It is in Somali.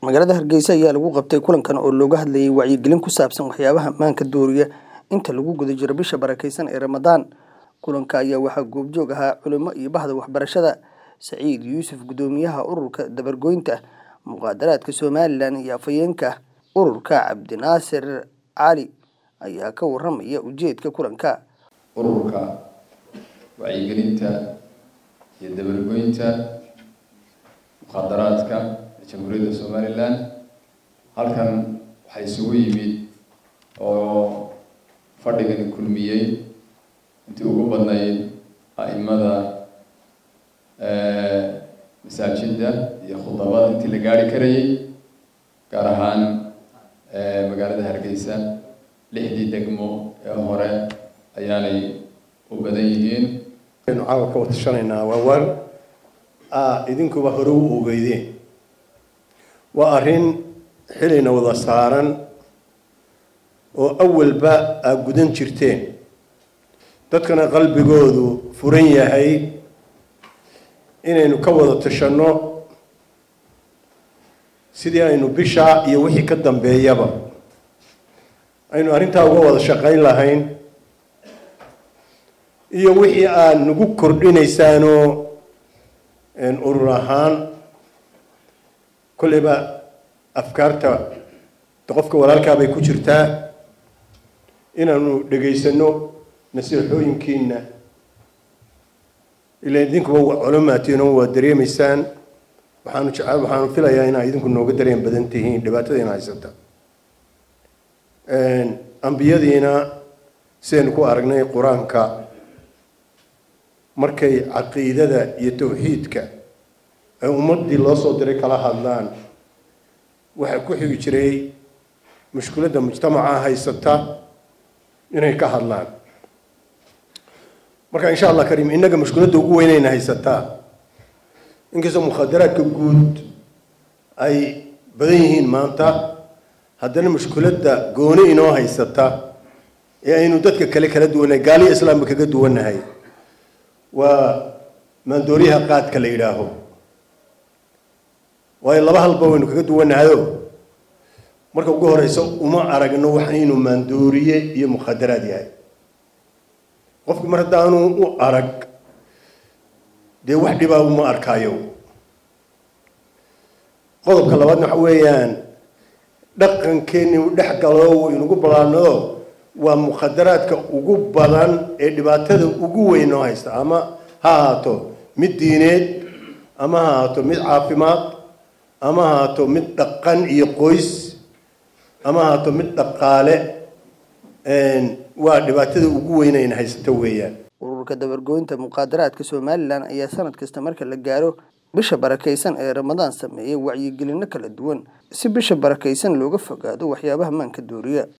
magaalada hargeysa ayaa lagu qabtay kulankan oo looga hadlayay wacyigelin ku saabsan waxyaabaha maanka dooriya inta lagu guda jiro bisha barakeysan ee ramadaan kulanka ayaa waxaa goobjoog ahaa culimo iyo bahda waxbarashada saciid yuusuf gudoomiyaha ururka dabargoynta muqaadaraadka somalilan iyo afhayeenka ururka cabdinaasir cali ayaa ka waramaya ujeedka kulanka ururka wacyigelinta iyo dabargoynta muqaadaraadka ee jamhuuriyadda somalilan halkan waxaa isugu yimid oo fadhigani kulmiyey intii ugu badnayd a'imada masaajidda iyo khudabada intii la gaari karayay gaar ahaan magaalada hargeysa lixdii degmo ee hore ayaanay u badan yihiin aynu caawa ka watashanaynaa waa waar a idinkuba hore u ogeydeen waa arrin xilina wada saaran oo awalba aa gudan jirteen dadkana qalbigoodu furan yahay inaynu ka wada tashanno sidii aynu bisha iyo wixii ka dambeeyaba aynu arrintaa uga wada shaqayn lahayn iyo wixii aad nagu kordhinaysaanoo urur ahaan kolleyba afkaarta qofka walaalkaabay ku jirtaa inaanu dhegaysano nasiixooyinkiina ila idinkuba culumaatiin oo waa dareemaysaan waxaanu jecel waxaanu filayaa inaa idinku nooga dareen badan tihiin dhibaatadiina haysata ambiyadiina sidaynu ku aragnay qur-aanka markay caqiidada iyo tawxiidka ay ummadii loo soo diray kala hadlaan waxaa ku xigi jiray mushkiladda mujtamaca haysata inay ka hadlaan marka insha allah kariim innaga mushkiladda ugu weynayna haysataa inkastoo mukhadaraadka guud ay badan yihiin maanta haddana mushkiladda gooni inoo haysata ee aynu dadka kale kala duwannahay gaaliya islaamka kaga duwannahay waa maandooriyaha qaadka la yidhaaho waayo laba halba waynu kaga duwannahayo marka ugu horeysa uma aragno wax inuu maandooriye iyo mukhadaraad yahay qofki mar haddaanu u arag dee wax dhibaa uma arkaayo qodobka labaadna waxa weeyaan dhaqankeeni u dhex galo waynugu ballaanado waa mukhadaraadka ugu badan ee dhibaatada ugu weyn noo haysta ama ha ahaato mid diineed ama ha ahaato mid caafimaad ama ha ahaato mid dhaqan iyo qoys ama ha ahaato mid dhaqaale waa dhibaatada ugu weynayna haysato weeyaan ururka dabargoynta muqaadaraadka somalilan ayaa sanad kasta marka la gaaro bisha barakeysan ee ramadaan sameeyay wacyigelino kala duwan si bisha barakeysan looga fogaado waxyaabaha maanka dooriya